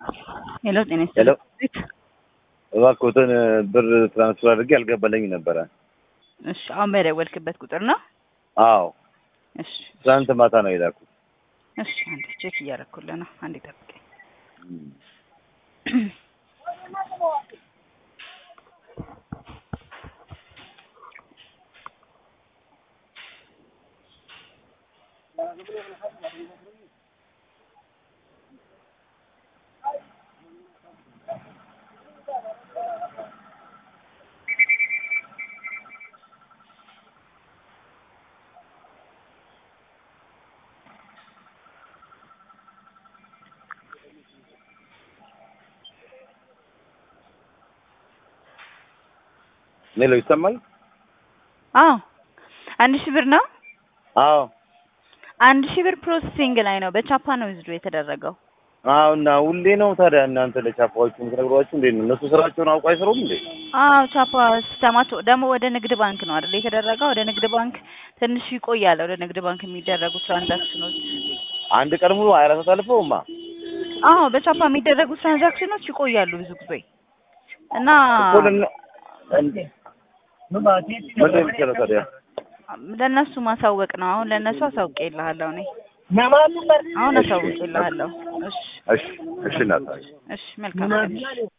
ሄሎ ጤና ሄሎ ይስጥልኝ። እባክዎትን ብር ትራንስፈር አድርጌ አልገባልኝ ነበረ። እሺ አሁን በደወልክበት ቁጥር ነው? አዎ እሺ ትናንት ማታ ነው የላኩት። እሺ አንዴ ቼክ እያደረኩልህ ነው። አንዴ ጠብቀኝ። ሌሎ ይሰማል? አዎ አንድ ሺህ ብር ነው። አዎ አንድ ሺህ ብር ፕሮሰሲንግ ላይ ነው። በቻፓ ነው ዊዝድሮ የተደረገው። አዎ እና ሁሌ ነው ታዲያ እናንተ ለቻፓዎቹ የምትነግሯቸው እንዴት ነው? እነሱ ስራቸውን አውቀው አይሰሩም እንዴ? አዎ ቻፓ ሲስተማቸው ደግሞ ወደ ንግድ ባንክ ነው አይደል የተደረገው? ወደ ንግድ ባንክ ትንሽ ይቆያል። ወደ ንግድ ባንክ የሚደረጉ ትራንዛክሽኖች አንድ ቀን ሙሉ ሀያ አራት ሰዓት አልፈውማ። አዎ በቻፓ የሚደረጉ ትራንዛክሽኖች ይቆያሉ ብዙ ጊዜ እና እኮ ለን- እንዴ ምንድን ነው የሚቻለው ታዲያ? ለእነሱ ማሳወቅ ነው። አሁን ለእነሱ አሳውቄልሃለሁ እኔ አሁን አሳውቄልሃለሁ። እሺ እሺ እሺ እናት እሺ መልካም ቀን።